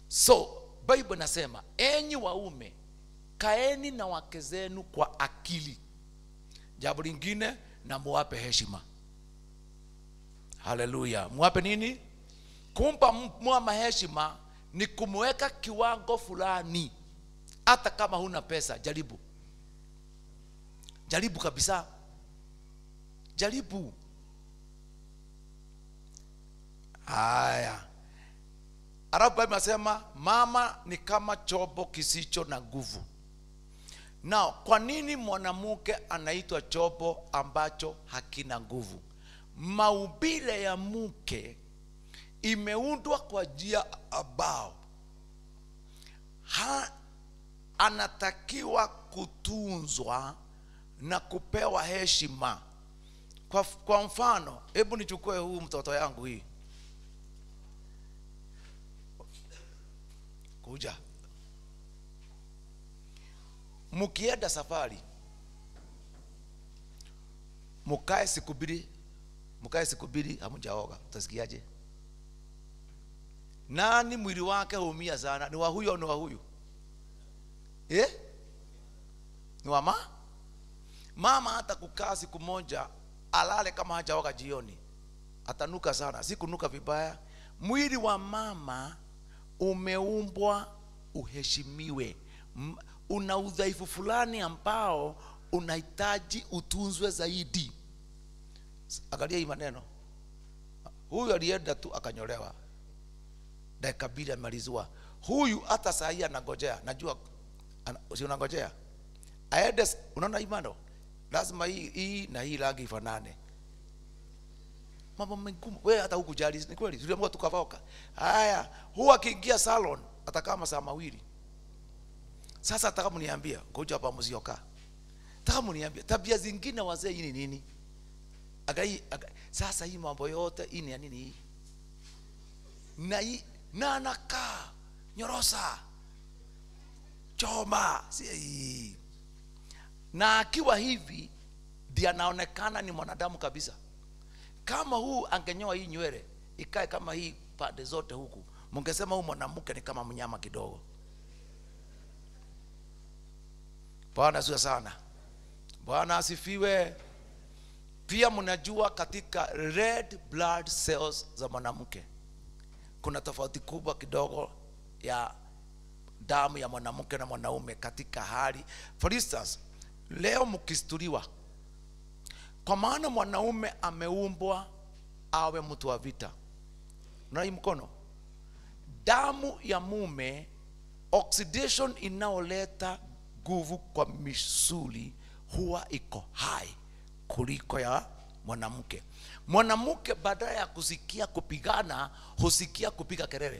so bible nasema enyi waume kaeni na wake zenu kwa akili jambo lingine na muwape heshima haleluya muwape nini kumpa mwama heshima ni kumweka kiwango fulani hata kama huna pesa jaribu jaribu kabisa jaribu haya alafu bible nasema mama ni kama chombo kisicho na nguvu na kwa nini mwanamke anaitwa chombo ambacho hakina nguvu maubile ya mke imeundwa kwa njia ambao ha, anatakiwa kutunzwa na kupewa heshima kwa, kwa mfano hebu nichukue huu mtoto yangu hii kuja mkienda safari mkae siku mbili mkae siku mbili hamjaoga utasikiaje nani mwili wake huumia sana ni wa huyu au ni wa huyu eh? ni wa ma mama hata kukaa siku moja alale kama hajaoga jioni atanuka sana si kunuka vibaya mwili wa mama umeumbwa uheshimiwe M- una udhaifu fulani ambao unahitaji utunzwe zaidi angalia hii maneno huyu alienda tu akanyolewa dakika mbili amaliziwa huyu hata saa hii anangojea najua ana, si unangojea aende s- unaona hii mano lazima hii, hii na hii rangi ifanane mambo mengumu wewe hata hukujali ni kweli tuliamua tukavoka haya huyu akiingia salon atakaa masaa mawili sasa nataka mniambia ngoja hapa mzioka nataka mniambia tabia zingine wazee hii ni nini agai, agai. sasa hii mambo yote hii ni ya nini hii na hii na anakaa nyorosa choma si hii na akiwa hivi ndiye anaonekana ni mwanadamu kabisa kama huu angenyoa hii nywele ikae kama hii pande zote huku mungesema huu mwanamke ni kama mnyama kidogo bwana asiwe sana bwana asifiwe pia mnajua katika red blood cells za mwanamke kuna tofauti kubwa kidogo ya damu ya mwanamke na mwanaume katika hali for instance leo mkistuliwa kwa maana mwanaume ameumbwa awe mtu wa vita na hii mkono damu ya mume oxidation inayoleta nguvu kwa misuli huwa iko hai kuliko ya mwanamke mwanamke badala ya kusikia kupigana husikia kupiga kelele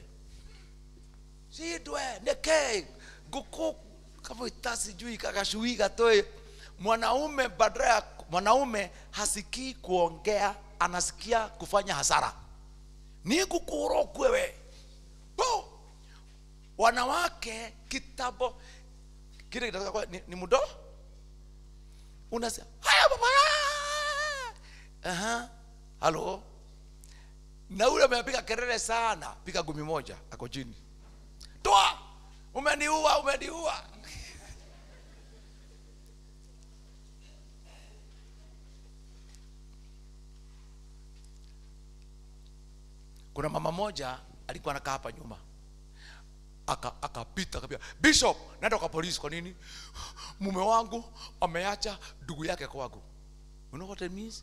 sidwe neke nguku kama itasijui kakashui gatoe mwanaume badala ya mwanaume hasikii kuongea anasikia kufanya hasara ni kukuro kwewe Bo! wanawake kitabo kile kitaka kuwa ni, ni mudo unasema haya baba aha halo na ule amepiga kelele sana piga gumi moja ako chini toa umeniua umeniua kuna mama moja alikuwa anakaa hapa nyuma Aka- akapita akapia bishop naenda kwa polisi kwa nini mume wangu ameacha ndugu yake kwangu you know what it means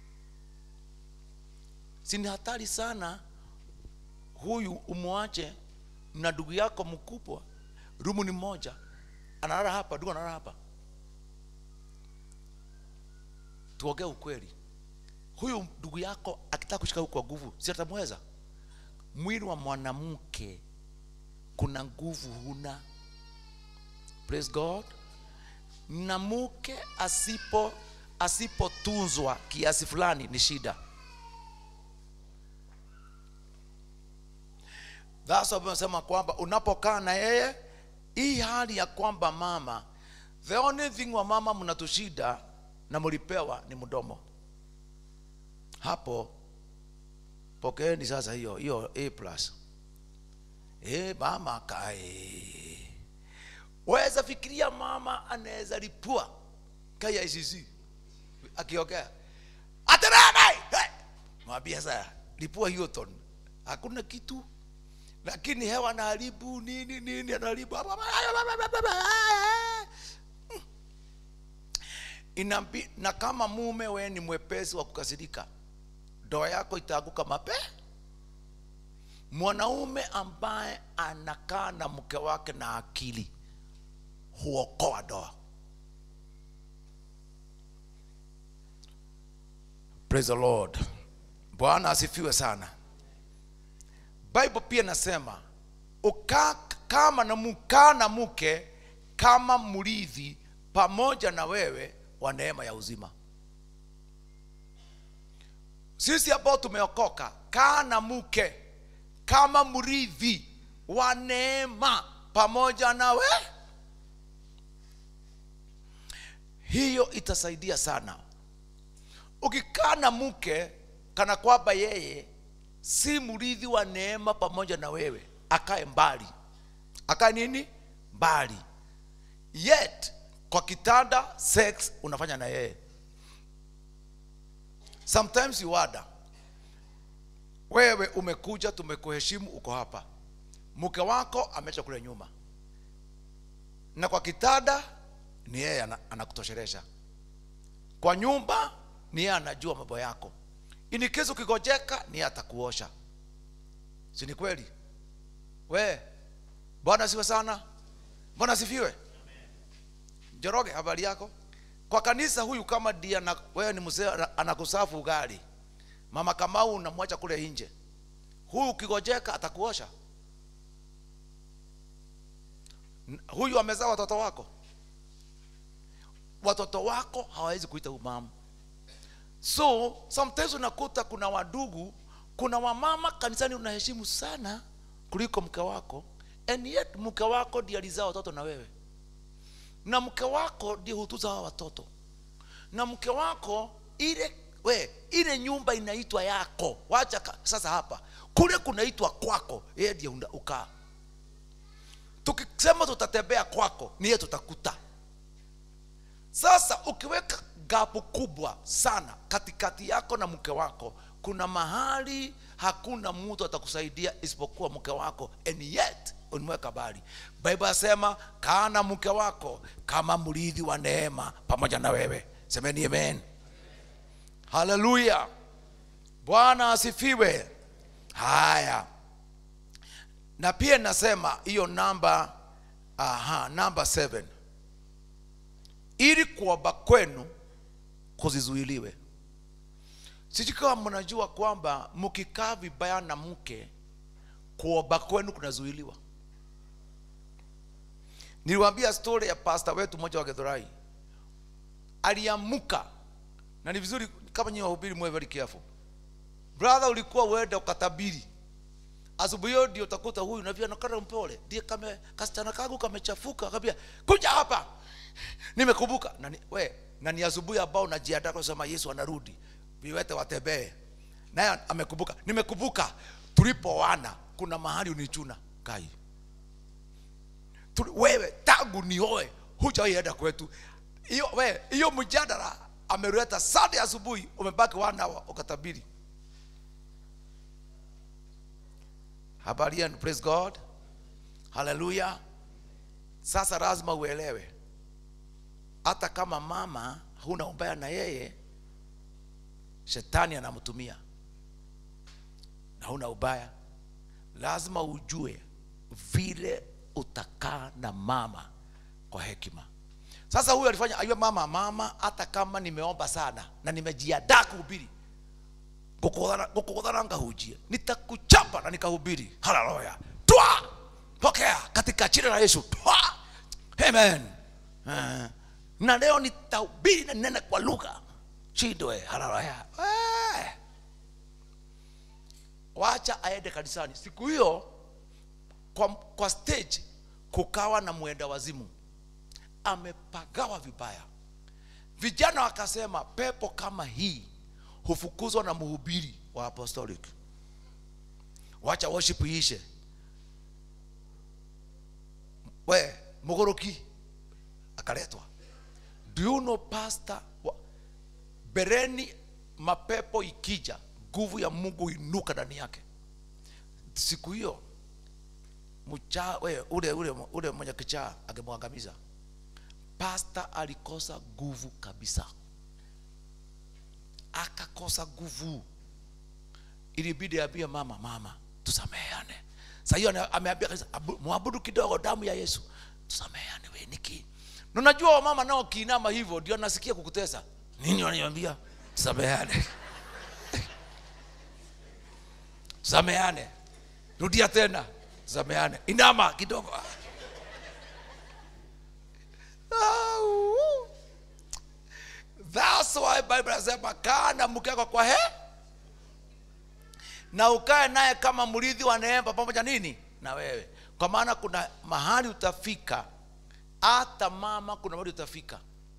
si ni hatari sana huyu umwache na ndugu yako mkubwa rumu ni moja analala hapa ndugu analala hapa tuongee ukweli huyu ndugu yako akitaka kushika huku kwa nguvu si atamweza mwili wa mwanamke kuna nguvu huna praise god na mke asipo asipotunzwa kiasi fulani ni shida That's why nasema kwamba unapokaa na yeye hii hali ya kwamba mama the only thing wa mama mnatushida na mlipewa ni mdomo hapo pokeeni sasa hiyo hiyo a plus e, mama kae weza fikiria mama anaweza lipua kaya ICC akiongea aterene hey! mwambia sasa lipua Hilton hakuna kitu lakini hewa anaharibu nini nini anaharibu Inambi, na kama mume we ni mwepesi wa kukasirika ndoa yako itaanguka mape mwanaume ambaye anakaa na mke wake na akili huokoa ndoa praise the lord bwana asifiwe sana bible pia nasema ukaa kama na mukaa na mke kama mrithi pamoja na wewe wa neema ya uzima sisi ambao tumeokoka kaa na mke kama mrithi wa neema pamoja nawe hiyo itasaidia sana ukikaa na mke kana kwamba yeye si mrithi wa neema pamoja na wewe akae mbali akae nini mbali yet kwa kitanda sex unafanya na yeye sometimes you wonder wewe umekuja tumekuheshimu uko hapa mke wako ameacha kule nyuma na kwa kitanda ni yeye ana- anakutoshelesha kwa nyumba ni yeye anajua mambo yako ini kesi ukigojeka ni yeye atakuosha si ni kweli we bwana siwe sana bwana sifiwe Njoroge, habari yako? Kwa kanisa huyu kama dia na wewe ni mzee ana- anakusafu ugali, mama Kamau unamwacha kule nje, huyu ukigojeka atakuosha. N- Huyu amezaa watoto wako, watoto wako hawawezi kuita umamu. So sometimes unakuta kuna wadugu, kuna wamama kanisani unaheshimu sana kuliko mke wako, and yet mke wako ndiye alizaa watoto na wewe na mke wako ndiye hutuza hawa watoto na mke wako ile we ile nyumba inaitwa yako wacha ka- sasa hapa kule kunaitwa kwako yeye ndiye una- ukaa tukisema tutatembea kwako ni yeye tutakuta sasa ukiweka gapu kubwa sana katikati yako na mke wako kuna mahali hakuna mtu atakusaidia isipokuwa mke wako and yet unimweka bali bible asema kaa na mke wako kama mrithi wa neema pamoja na wewe semeni amen haleluya bwana asifiwe haya na pia nasema hiyo namba aha namba 7 ili kuomba kwenu kuzizuiliwe sijui kama mnajua kwamba mkikaa vibaya na mke kuomba kwenu kunazuiliwa niliwaambia story ya pasta wetu mmoja wa gedhorai aliamuka na ni vizuri kama nyinyi wahubiri mwe very careful brother ulikuwa uende ukatabiri asubuhi hiyo ndio utakuta huyu na vile anakata mpole ndiye kame kasichana kangu kamechafuka akambia kuja hapa nimekumbuka na ni, we na ni asubuhi ambao najiandaa kusema Yesu anarudi viwete watembee naye amekumbuka nimekumbuka tulipoana kuna mahali unichuna kai Tuli, wewe tangu nioe hujaienda kwetu hiyo we hiyo mjadala ameleta Sunday asubuhi umebaki one hour ukatabiri habari yenu praise god haleluya sasa lazima uelewe hata kama mama huna ubaya na yeye shetani anamtumia na huna ubaya lazima ujue vile utakaa na mama kwa hekima sasa huyu alifanya ayua mama mama hata kama nimeomba sana na nimejiadaa kuhubiri gukudhana ngahujie nitakuchapa na nikahubiri haleluya twa pokea katika jina la yesu twa amen Eh, na leo nitahubiri na nene kwa lugha chindwe haleluya Eh. wacha aende kanisani siku hiyo kwa, kwa stage kukawa na mwenda wazimu amepagawa vibaya vijana wakasema pepo kama hii hufukuzwa na mhubiri wa apostolic wacha worship iishe moboroki akaletwa do you know pastor wa- bereni mapepo ikija nguvu ya mungu inuka ndani yake siku hiyo mcha we, ule ule ule mwenye kichaa angemwangamiza pasta alikosa nguvu kabisa akakosa nguvu ilibidi ambie mama mama tusameheane saa hiyo ana- ameambia kanisa "Abu- mwabudu kidogo damu ya yesu tusameheane we niki na unajua wamama nao kiinama hivyo ndio nasikia kukutesa nini wananiambia tusameheane tusameheane rudia tena tusameheane inama kidogo Ah, uu. That's why Bible inasema kaa na mke wako kwa he na ukae naye kama mrithi wa neema pamoja nini na wewe kwa maana kuna mahali utafika hata mama kuna mahali utafika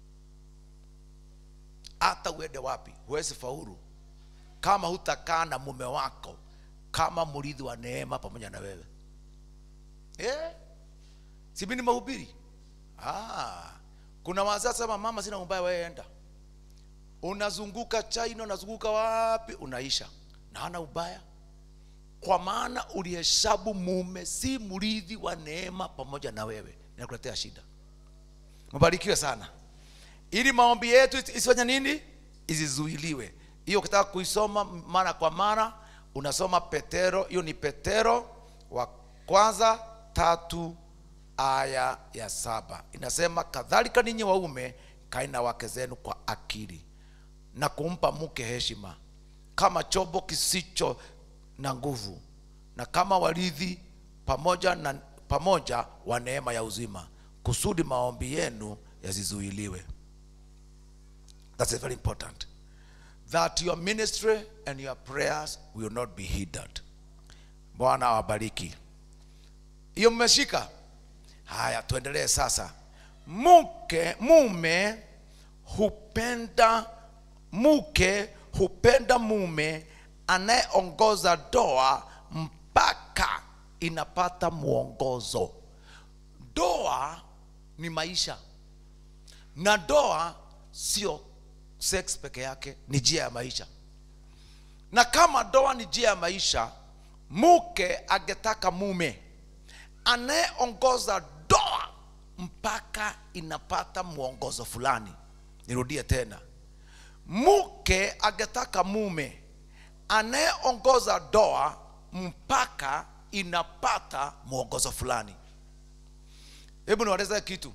hata uende wapi huwezi faulu kama hutakaa na mume wako kama mrithi wa neema pamoja na wewe eh? si mimi ni mahubiri ah, kuna wazee sema mama sina ubaya wewe enda unazunguka china unazunguka wapi unaisha na hana ubaya kwa maana ulihesabu mume si mrithi wa neema pamoja na wewe inakuletea shida mbarikiwe sana ili maombi yetu isi- isifanye nini isizuiliwe hiyo ukitaka kuisoma mara kwa mara unasoma petero hiyo ni petero wa kwanza tatu aya ya saba inasema kadhalika ninyi waume kaina wake zenu kwa akili na kumpa mke heshima kama chombo kisicho na nguvu na kama warithi pamoja na pamoja wa neema ya uzima kusudi maombi yenu yasizuiliwe that's very important that your ministry and your prayers will not be hindered bwana awabariki hiyo mmeshika haya tuendelee sasa mke mume hupenda mke hupenda mume anayeongoza doa mpaka inapata mwongozo doa ni maisha na doa sio sex peke yake ni njia ya maisha na kama doa ni njia ya maisha mke angetaka mume anayeongoza doa mpaka inapata mwongozo fulani nirudie tena mke angetaka mume anayeongoza doa mpaka inapata mwongozo fulani hebu niwaeleze kitu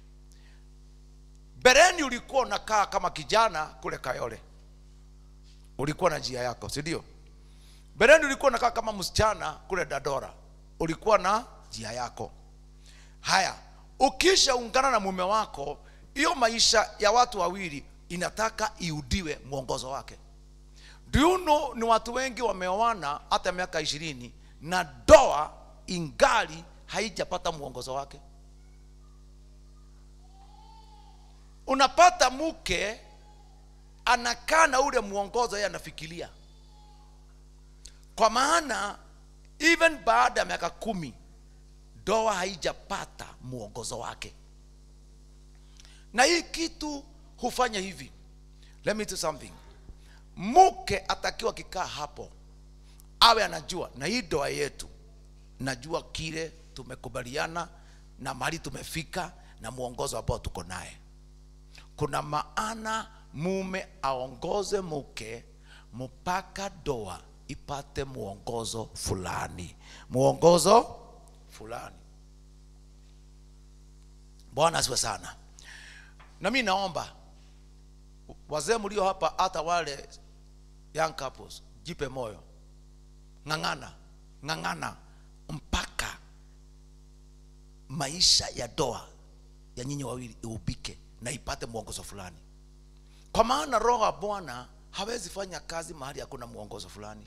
bereni ulikuwa unakaa kama kijana kule kayole ulikuwa na njia yako si ndio bereni ulikuwa unakaa kama msichana kule dadora ulikuwa na njia yako haya ukisha ungana na mume wako hiyo maisha ya watu wawili inataka iudiwe mwongozo wake do you know ni watu wengi wameoana hata miaka ishirini na doa ingali haijapata mwongozo wake unapata mke anakaa na ule mwongozo yeye anafikiria kwa maana even baada ya miaka kumi doa haijapata mwongozo wake na hii kitu hufanya hivi let me do something mke atakiwa kikaa hapo awe anajua na hii doa yetu najua kile tumekubaliana na mahali tumefika na mwongozo ambao tuko naye kuna maana mume aongoze mke mpaka doa ipate mwongozo fulani mwongozo fulani bwana asiwe sana na mi naomba wazee mlio hapa hata wale young couples jipe moyo ng'ang'ana ng'ang'ana mpaka maisha ya doa ya nyinyi wawili iubike na ipate mwongozo fulani kwa maana roho wa bwana hawezi fanya kazi mahali hakuna mwongozo fulani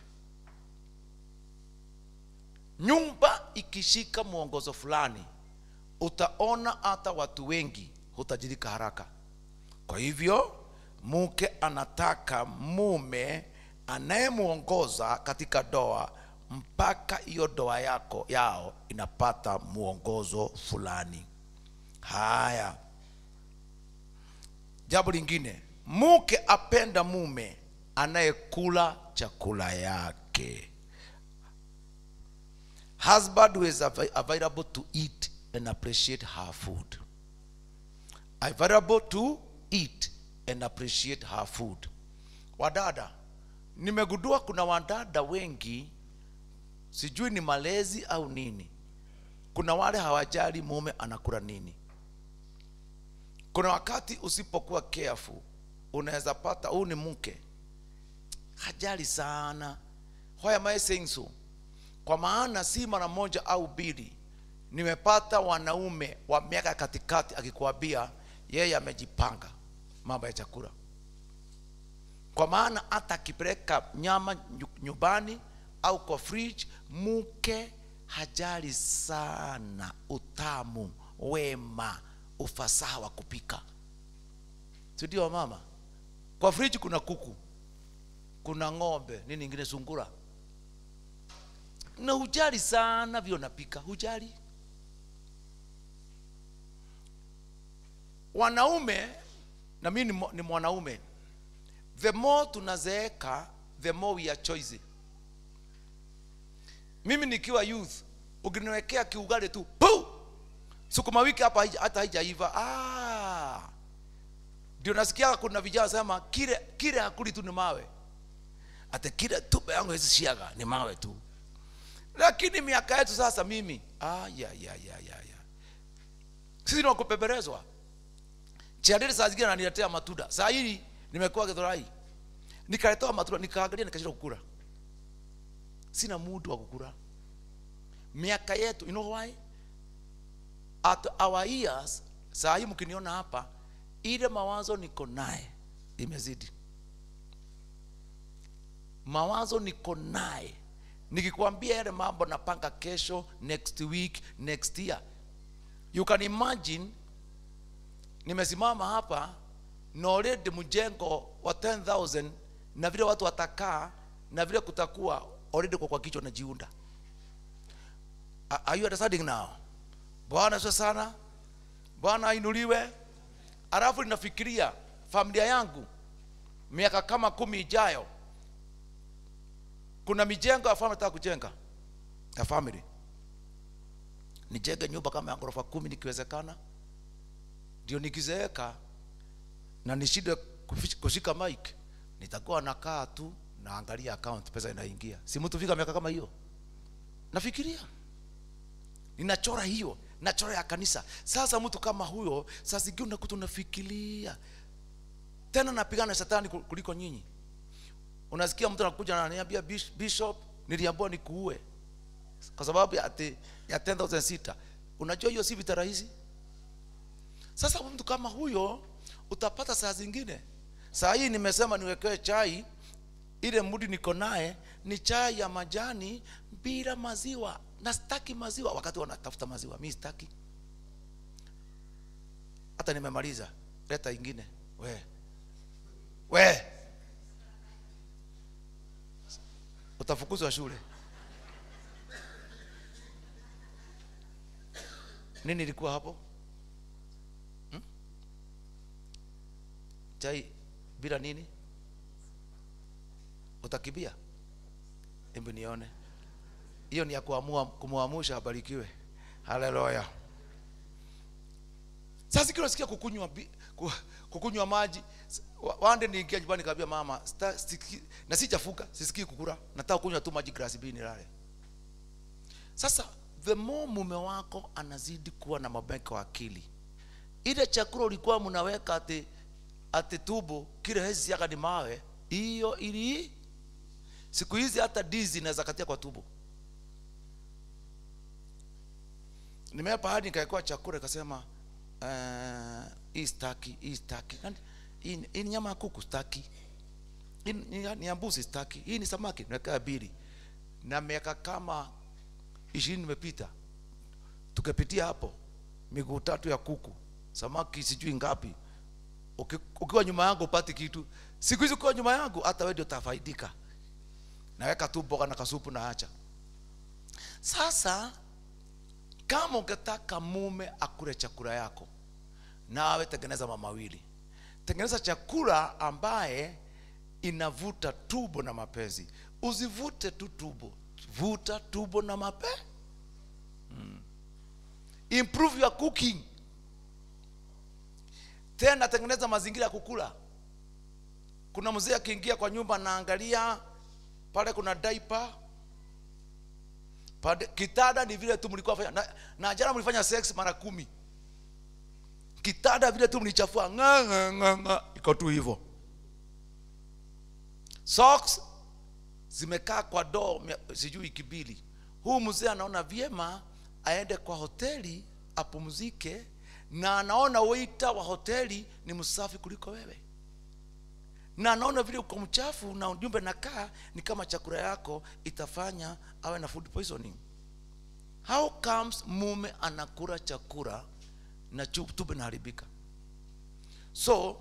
nyumba ikishika mwongozo fulani utaona hata watu wengi hutajirika haraka kwa hivyo mke anataka mume anayemwongoza katika doa mpaka hiyo doa yako yao inapata mwongozo fulani haya jambo lingine mke apenda mume anayekula chakula yake husband who is avai- available to eat and appreciate her food available to eat and appreciate her food wadada nimegundua kuna wadada wengi sijui ni malezi au nini kuna wale hawajali mume anakula nini kuna wakati usipokuwa careful unaweza pata huu ni mke hajali sana why am I saying so kwa maana si mara moja au mbili nimepata wanaume wa miaka katikati akikwambia yeye amejipanga mambo ya chakula kwa maana hata akipeleka nyama nyu- nyumbani au kwa fridge mke hajali sana utamu wema ufasaha wa kupika si ndio mama kwa fridge kuna kuku kuna ng'ombe nini ingine sungura na hujali sana vile unapika hujali wanaume na mimi ni mo- ni mwanaume the more tunazeeka the more we are choosy mimi nikiwa youth ukiniwekea kiugali tu pu sukuma wiki hapa haija- hata haijaiva ah ndio nasikia kuna vijana sema kile kile hakuli tu ni mawe ate kile tupe yangu hizi shiaga ni mawe tu lakini miaka yetu sasa mimi ah, ya, ya, ya, ya, ya. sisi ni wakupeperezwa chiadili saa zingine ananiletea matunda saa hii nimekuwa githurai nikaletewa matunda nikaangalia nikashindwa kukula sina mudu wa kukula miaka yetu you know why at our years saa hii mkiniona hapa ile mawazo niko naye imezidi mawazo niko naye nikikwambia yale mambo napanga kesho next week next year you can imagine nimesimama hapa na already mjengo wa 10000 na vile watu watakaa na vile kutakuwa already kwa kwa kichwa najiunda A- are you understanding now bwana sio sana bwana ainuliwe alafu ninafikiria familia yangu miaka kama kumi ijayo kuna mijengo ya family nataka kujenga ya family nijenge nyumba kama ya ghorofa kumi nikiwezekana ndio nikizeeka na nishinde kufish- kushika mic nitakuwa nakaa tu naangalia account pesa inaingia si mtu fika miaka kama hiyo nafikiria ninachora hiyo nachora ya kanisa sasa mtu kama huyo saa zingine unakuta unafikiria tena napigana na shetani ku- kuliko nyinyi unasikia mtu anakuja na ananiambia "Bish- bishop niliambiwa nikuue kwa sababu ya, ati- ya 10000 sita unajua hiyo si vita rahisi sasa mtu kama huyo utapata saa zingine saa hii nimesema niwekewe chai ile mudi niko naye ni chai ya majani bila maziwa na sitaki maziwa wakati wanatafuta maziwa mi sitaki hata nimemaliza leta ingine we we utafukuzwa shule nini ilikuwa hapo hmm? chai bila nini utakibia hebu nione hiyo ni ya kuamua kumwamusha abarikiwe haleluya sasa kile unasikia kukunywa bi- ku- kukunywa maji S- wa- wande niingia nyumbani kaambia mama sta- siki- na sijafuka sisikii kukura nataka kunywa tu maji glasi mbili nilale sasa the more mume wako anazidi kuwa na mabeka wa akili ile chakula ulikuwa mnaweka ati ati tubo kile hezi yaka ni mawe hiyo ili siku hizi hata dizi inaweza katia kwa tubo nimeapa hadi nikaekewa chakula ikasema uh, hii staki hii staki Nani- hii hii ni nyama ya kuku staki hii ni ni ya mbuzi staki hii ni samaki naweka bili na miaka kama ishirini nimepita tukapitia hapo miguu tatu ya kuku samaki sijui ngapi Uki- ukiwa nyuma yangu upati kitu siku hizi ukiwa nyuma yangu hata wewe ndio utafaidika naweka tu mboga na kasupu na acha sasa kama ungetaka mume akule chakula yako nawe tengeneza mamawili tengeneza chakula ambaye inavuta tubo na mapenzi usivute tu tubo vuta tubo na mape mm. improve your cooking tena tengeneza mazingira ya kukula kuna mzee akiingia kwa nyumba anaangalia pale kuna diaper pale kitanda ni vile tu mlikuwa fanya na, na jana mlifanya sex mara kumi kitanda vile tu mlichafua nga nga nga nga iko tu hivyo socks zimekaa kwa doo mia- sijui wiki mbili huu mzee anaona vyema aende kwa hoteli apumzike na anaona waiter wa hoteli ni msafi kuliko wewe na anaona vile uko mchafu na ujumbe nakaa ni kama chakula yako itafanya awe na food poisoning how comes mume anakula chakula na chu- tumbo inaharibika so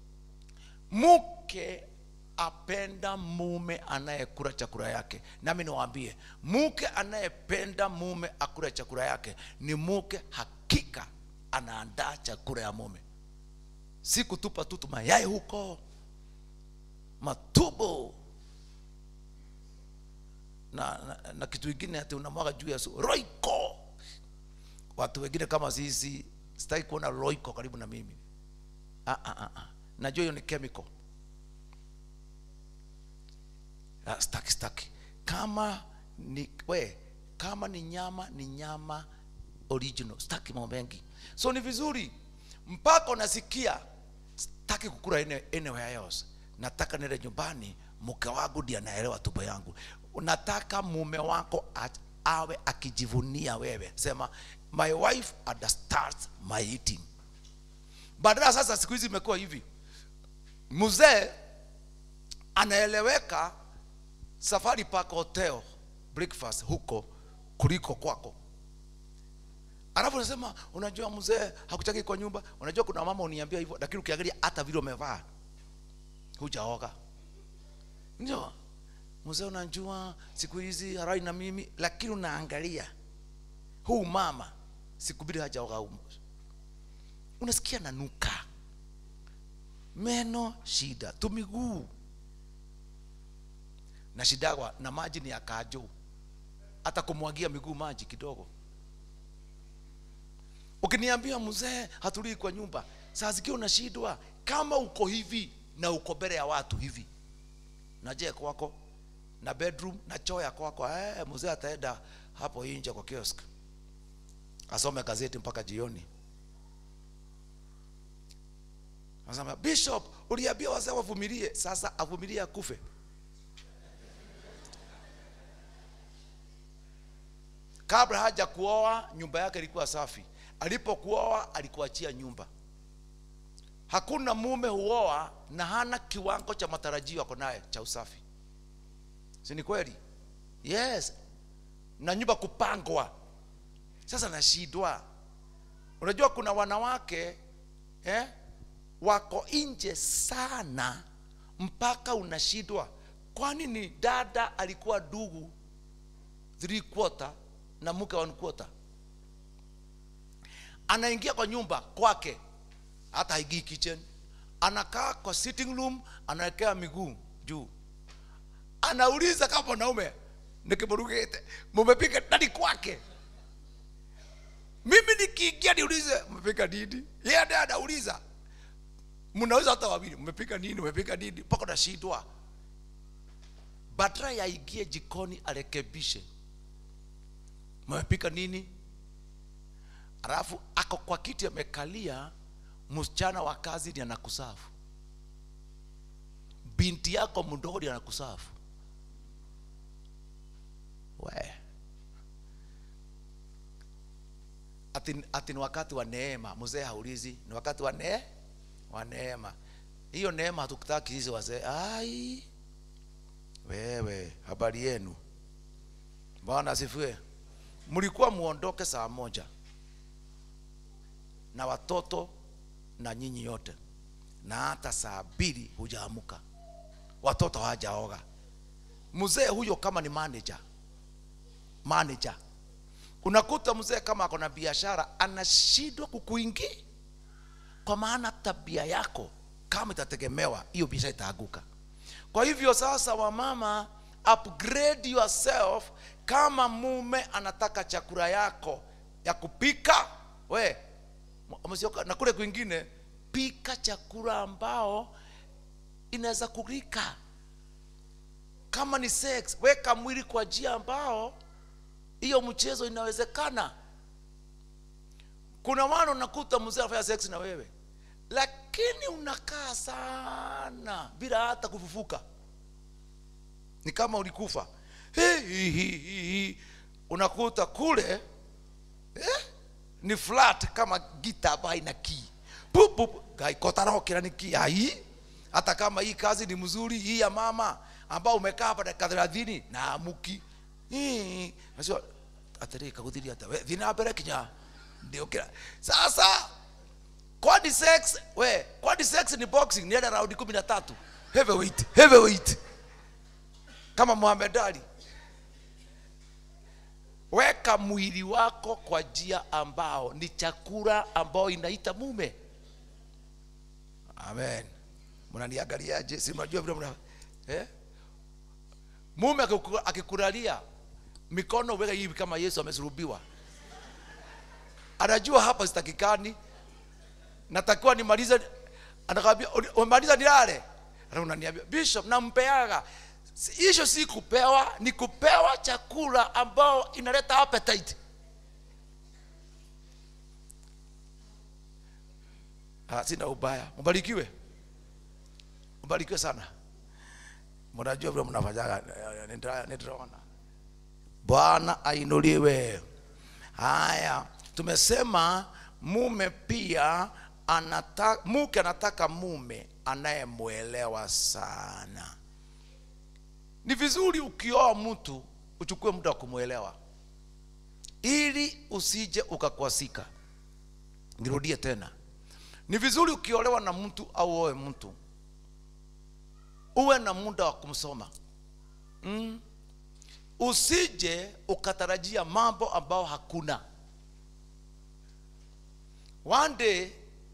mke apenda mume anayekula chakula yake nami niwaambie mke anayependa mume akula chakula yake ni mke hakika anaandaa chakula ya mume si kutupa tu mayai huko matubo na, na, na kitu kingine ati unamwaga juu ya su roiko watu wengine kama sisi sitaki kuona roiko karibu na mimi ah, ah, ah, ah. najua hiyo ni chemical Ah, staki staki kama ni we kama ni nyama ni nyama original staki mambo mengi so ni vizuri mpaka unasikia staki kukula ene- anywhere else nataka nende nyumbani mke wangu ndiye anaelewa tumbo yangu unataka mume wako at- awe akijivunia wewe sema my wife understands my eating badala sasa siku hizi imekuwa hivi mzee anaeleweka safari park hotel breakfast huko kuliko kwako alafu unasema unajua mzee hakutaki kwa nyumba unajua kuna mama uniambia hivyo lakini ukiangalia hata vile umevaa hujaoga ndio mzee unajua siku hizi harai na mimi lakini unaangalia huu mama siku mbili hajaoga huu. unasikia nanuka meno shida tumiguu na shidagwa na maji ni ya kajo hata kumwagia miguu maji kidogo ukiniambia mzee hatulii kwa nyumba saa zikiwa unashindwa kama uko hivi na uko mbele ya watu hivi na je kwako na bedroom na choo ya kwako eh, mzee ataenda hapo nje kwa kiosk asome gazeti mpaka jioni Anasema bishop uliambia wazee wavumilie sasa avumilie akufe kabla haja kuoa nyumba yake ilikuwa safi alipokuoa alikuachia nyumba hakuna mume huoa na hana kiwango cha matarajio ako naye cha usafi si ni kweli yes na nyumba kupangwa sasa nashindwa unajua kuna wanawake eh, wako nje sana mpaka unashindwa kwani ni dada alikuwa dugu three quarter na mke one quarter anaingia kwa nyumba kwake hata haingii kitchen anakaa kwa sitting room anawekea miguu juu anauliza kama mwanaume nikimrugete mumepika ndani kwake mimi nikiingia niulize mmepika nini yeye ndiye anauliza mnaweza hata wawili mmepika nini mmepika nini mpaka nashindwa badala ya ingie jikoni arekebishe mmepika nini alafu ako kwa kiti amekalia msichana wa kazi ndiye anakusafu binti yako mdogo ndiye anakusafu we ati, ati ni wakati wa neema mzee haulizi ni wakati wa ne wa neema hiyo neema hatukutaki hizi wazee ai wewe habari yenu bwana asifiwe mlikuwa muondoke saa moja na watoto na nyinyi yote na hata saa mbili hujaamuka watoto hawajaoga mzee huyo kama ni manager manager unakuta mzee kama ako na biashara anashindwa kukuingi kwa maana tabia yako kama itategemewa hiyo biashara itaanguka kwa hivyo sasa wamama upgrade yourself kama mume anataka chakula yako ya kupika we umesioka na kule kwingine pika chakula ambao inaweza kulika kama ni sex weka mwili kwa njia ambao hiyo mchezo inawezekana kuna wana unakuta mzee anafanya sex na wewe lakini unakaa sana bila hata kufufuka ni kama ulikufa hi, hi, hi, hi, hi. unakuta kule eh, ni flat kama gita ambayo haina key Pup, pup, gaikotarokera ni key ai hata kama hii kazi ni mzuri hii ya mama ambao umekaa hapa dakika thelathini na amuki Hii, nasema atari kaguthiri ata we thina mbere kinya ndio kila sasa kwani sex we kwani sex ni boxing ni raundi kumi na tatu heavyweight heavyweight kama Muhammad Ali weka mwili wako kwa njia ambao ni chakula ambao inaita mume amen mnaniangaliaje si mnajua vile mna eh? mume akiku- akikulalia mikono weka hivi kama yesu amesulubiwa anajua hapa sitakikani natakiwa nimalize anakwambia "Uli- umemaliza nilale Ana unaniambia bishop nampeaga Si- hicho si kupewa ni kupewa chakula ambao inaleta appetite ah, sina ubaya mbarikiwe mbarikiwe sana mnajua vile mnafanyaga nita- nitaona bwana ainuliwe haya tumesema mume pia anataka mke anataka mume anayemwelewa sana ni vizuri ukioa mtu uchukue muda wa kumwelewa ili usije ukakwasika nirudie tena ni vizuri ukiolewa na mtu au oe mtu uwe na muda wa kumsoma mm. usije ukatarajia mambo ambao hakuna one day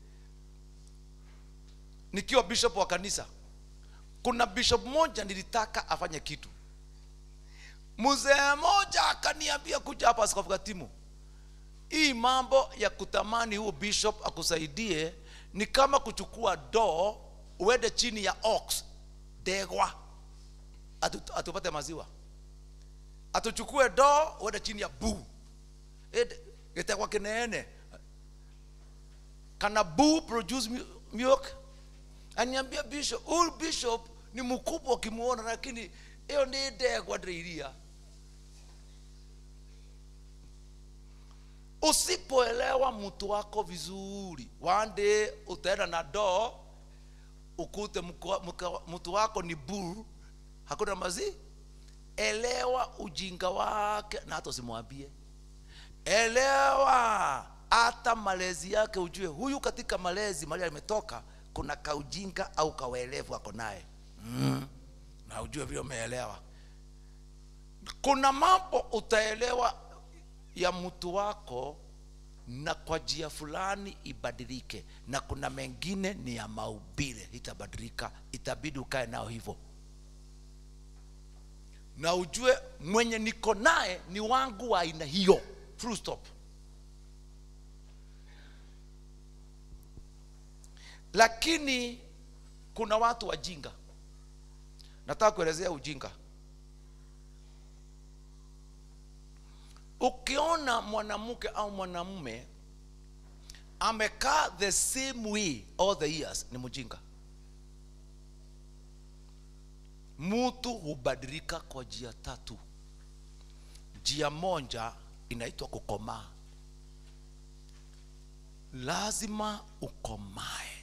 nikiwa bishop wa kanisa kuna bishop moja nilitaka afanye kitu mzee moja akaniambia kuja hapa askofu katimu hii mambo ya kutamani huo bishop akusaidie ni kama kuchukua doo uende chini ya ox degwa atu- atupate maziwa atuchukue doo uende chini ya buu Ede- gitegwa kineene kana buu produce mu- milk aniambia bishop huyu bishop ni mkubwa ukimuona lakini hiyo ni ndegwa ndĩiria usipoelewa mtu wako vizuri wande utaenda na doo ukute mko- mko- mtu wako ni buru hakuna mazi elewa ujinga wake na hata usimwambie elewa hata malezi yake ujue huyu katika malezi mali ametoka kuna kaujinga au kawaelevu ako naye mm. na ujue vile umeelewa kuna mambo utaelewa ya mtu wako na kwa njia fulani ibadilike na kuna mengine ni ya maubile itabadilika itabidi ukae nao hivyo na ujue mwenye niko naye ni wangu wa aina hiyo full stop lakini kuna watu wajinga nataka kuelezea ujinga ukiona mwanamke au mwanamume amekaa the same way all the years ni mjinga mtu hubadilika kwa njia tatu njia moja inaitwa kukomaa lazima ukomae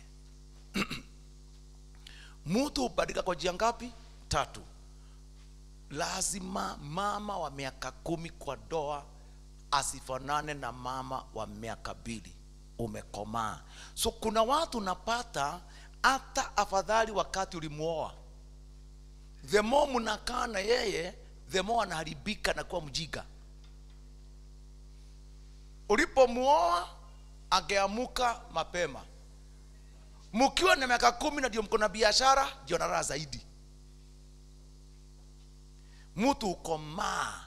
mtu hubadilika kwa njia ngapi tatu lazima mama wa miaka kumi kwa doa asifanane na mama wa miaka mbili umekomaa so kuna watu unapata hata afadhali wakati ulimuoa the more mnakaa na yeye the more anaharibika na kuwa mjiga ulipomuoa angeamuka mapema mkiwa na miaka kumi na ndio mko na biashara ndio na raha zaidi mtu ukomaa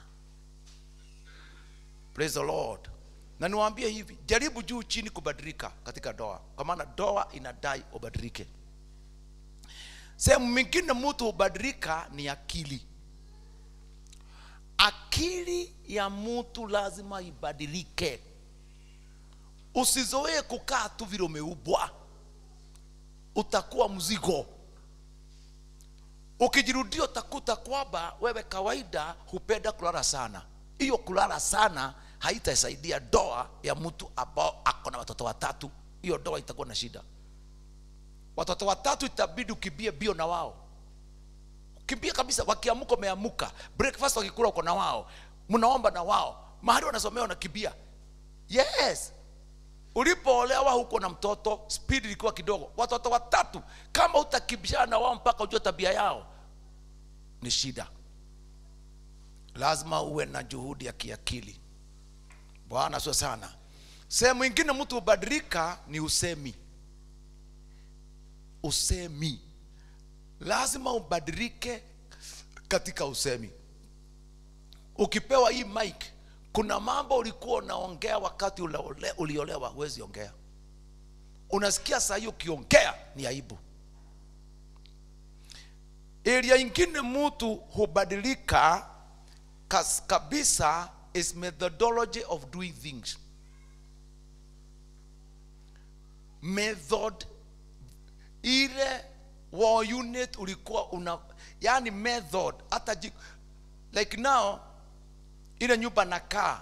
praise the lord na niwaambie hivi jaribu juu chini kubadilika katika doa kwa maana doa inadai ubadilike sehemu mingine mtu hubadilika ni akili akili ya mtu lazima ibadilike usizoee kukaa tu vile umeubwa utakuwa mzigo ukijirudia utakuta kwamba wewe kawaida hupenda kulala sana hiyo kulala sana haitasaidia doa ya mtu ambao ako na watoto watatu hiyo doa itakuwa na shida watoto watatu itabidi ukimbie bio na wao kimbia kabisa wakiamuka umeamuka breakfast wakikula uko na wao mnaomba na wao mahali wanasomea wanakimbia yes ulipoolewa huko na mtoto speed ilikuwa kidogo watoto watatu kama utakimbishana na wao mpaka ujue tabia yao ni shida lazima uwe na juhudi ya kiakili bwana sio sana sehemu ingine mtu hubadilika ni usemi usemi lazima ubadilike katika usemi ukipewa hii mic kuna mambo ulikuwa unaongea wakati ulaole- uliolewa huwezi ongea unasikia saa hii ukiongea ni aibu area ingine mtu hubadilika kas- kabisa is methodology of doing things method ile war unit ulikuwa una yani method hata ji- like now ile nyumba nakaa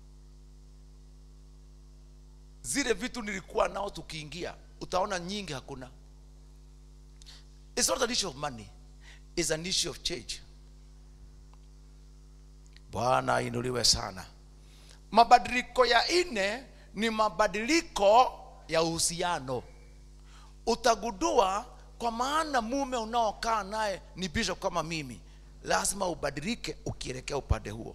zile vitu nilikuwa nao tukiingia utaona nyingi hakuna it's not an issue of money it's an issue of change bwana inuliwe sana mabadiliko ya ine ni mabadiliko ya uhusiano utagundua kwa maana mume unaokaa naye ni bishop kama mimi lazima ubadilike ukielekea upande huo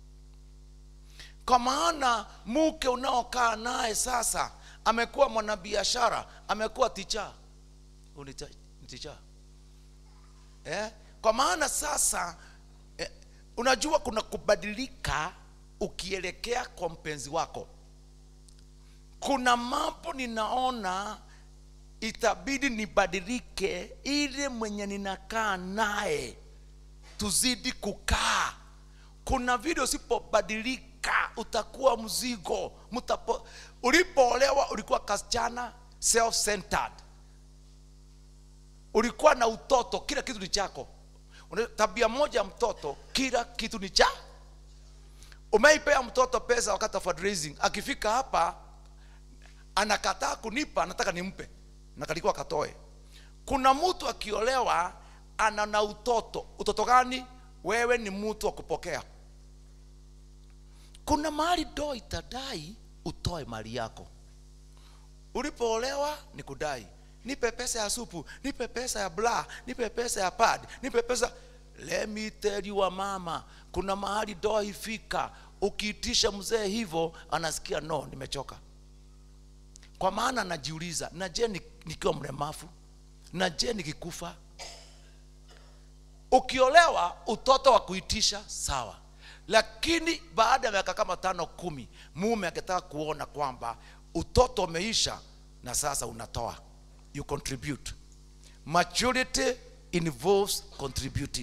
kwa maana mke unaokaa naye sasa amekuwa mwanabiashara amekuwa ticha ticha eh? kwa maana sasa eh, unajua kuna kubadilika ukielekea kwa mpenzi wako kuna mambo ninaona itabidi nibadilike ili mwenye ninakaa naye tuzidi kukaa kuna vile usipobadilika utakuwa mzigo Mutapo, ulipoolewa ulikuwa kasichana self centered ulikuwa na utoto kila kitu ni chako Una- tabia moja ya mtoto kila kitu ni cha umeipea mtoto pesa wakati wa fundraising akifika hapa anakataa kunipa anataka nimpe na kalikuwa katoe kuna mtu akiolewa ana na utoto utoto gani wewe ni mtu wa kupokea kuna mahali doo itadai utoe mali yako ulipoolewa ni kudai nipe pesa ya supu nipe pesa ya bla nipe pesa ya pad nipe pesa let me tell you wa mama kuna mahali doa ifika ukiitisha mzee hivyo anasikia no nimechoka kwa maana najiuliza na je ni- nikiwa mlemavu na je nikikufa ukiolewa utoto wa kuitisha sawa lakini baada ya miaka kama tano kumi mume akitaka kuona kwamba utoto umeisha na sasa unatoa you contribute maturity involves contributing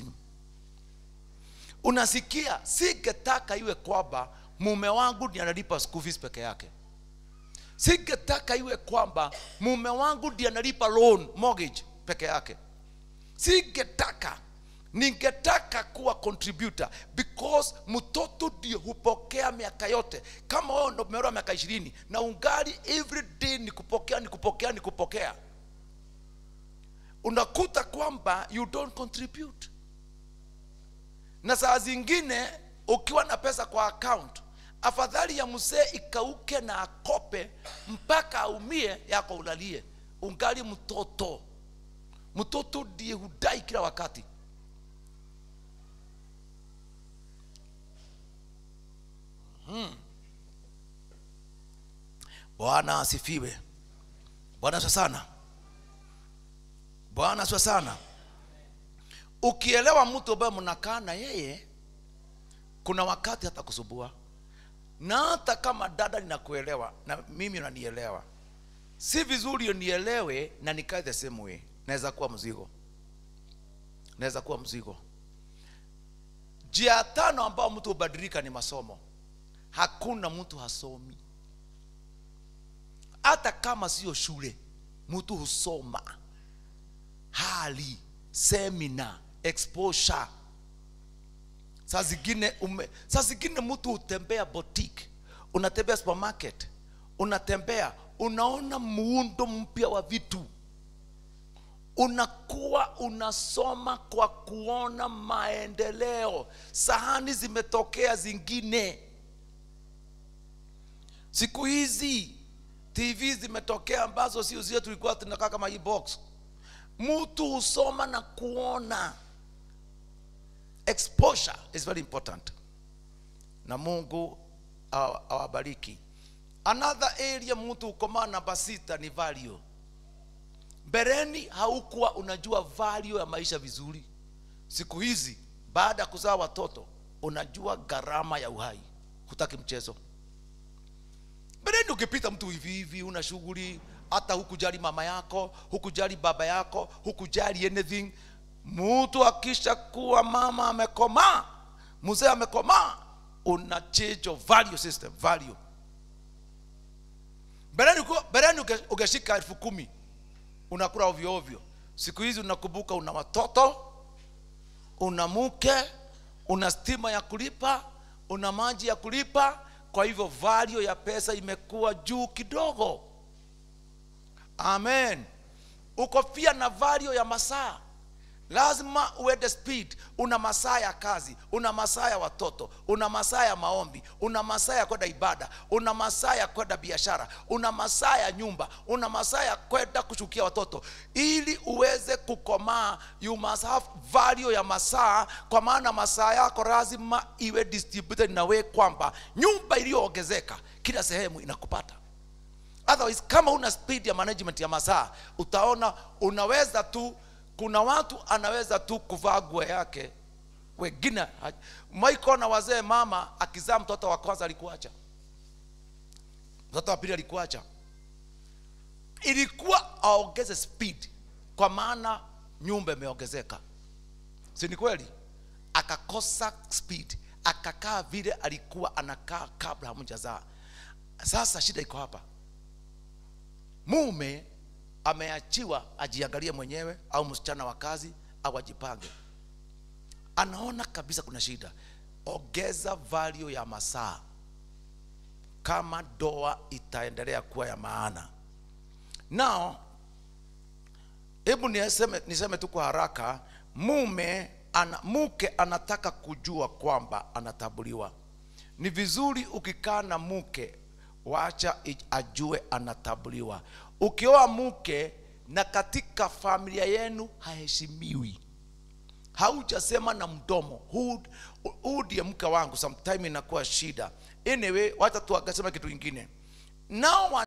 unasikia singetaka iwe kwamba mume wangu ndiye analipa school fees peke yake singetaka iwe kwamba mume wangu ndiye analipa loan mortgage peke yake singetaka ningetaka kuwa contributor because mtoto ndio hupokea miaka yote kama wewe ndo umeolewa miaka ishirini na ungali every day ni kupokea ni kupokea ni kupokea unakuta kwamba you don't contribute na saa zingine ukiwa na pesa kwa account afadhali ya mzee ikauke na akope mpaka aumie yako ulalie ungali mtoto mtoto ndiye hudai kila wakati bwana asifiwe bwana asifiwe sana bwana asifiwe sana ukielewa mtu ambaye mnakaa na yeye kuna wakati hata kusubua na hata kama dada ninakuelewa na mimi unanielewa si vizuri nielewe na nikae the same way naweza kuwa mzigo naweza kuwa mzigo njia tano ambao mtu hubadilika ni masomo hakuna mtu hasomi hata kama sio shule mtu husoma hali semina exposure saa zingine ume, saa zingine mtu hutembea boutique unatembea supermarket unatembea unaona muundo mpya wa vitu unakuwa unasoma kwa kuona maendeleo sahani zimetokea zingine siku hizi tv zimetokea ambazo sio zile tulikuwa tunakaa kama hii box mtu husoma na kuona exposure is very important na mungu awa- awabariki another area mtu ukomaa namba sita ni value mbeleni haukuwa unajua value ya maisha vizuri siku hizi baada ya kuzaa watoto unajua gharama ya uhai hutaki mchezo mbeleni ukipita mtu hivi hivi una shughuli hata hukujali mama yako hukujali baba yako hukujali anything mtu akisha kuwa mama amekomaa mzee amekomaa una change of value system value mbeleni uko- mbeleni uke- ukeshika elfu kumi unakula ovyo ovyo siku hizi unakumbuka una watoto una mke una stima ya kulipa una maji ya kulipa kwa hivyo value ya pesa imekuwa juu kidogo amen uko pia na value ya masaa lazima uende speed una masaa ya kazi una masaa ya watoto una masaa ya maombi una masaa ya kwenda ibada una masaa ya kwenda biashara una masaa ya nyumba una masaa ya kwenda kushukia watoto ili uweze kukomaa you must have value ya masaa kwa maana masaa yako lazima iwe distributed na we kwamba nyumba iliyoongezeka kila sehemu inakupata otherwise kama una speed ya management ya masaa utaona unaweza tu kuna watu anaweza tu kuvaa nguo yake wengine maiko na wazee mama akizaa mtoto wa kwanza alikuacha mtoto wa pili alikuacha ilikuwa aongeze speed kwa maana nyumba imeongezeka si ni kweli akakosa speed akakaa vile alikuwa anakaa kabla hamjazaa sasa shida iko hapa mume ameachiwa ajiangalie mwenyewe au msichana wa kazi au ajipange anaona kabisa kuna shida ongeza value ya masaa kama doa itaendelea kuwa ya maana nao hebu niseme, niseme tu kwa haraka mume ana, mke anataka kujua kwamba anatambuliwa ni vizuri ukikaa na mke wacha i- ajue anatambuliwa ukioa mke na katika familia yenu haheshimiwi haujasema na mdomo huu huu ndiye mke wangu sometime inakuwa shida anyway wacha tu akasema kitu kingine nao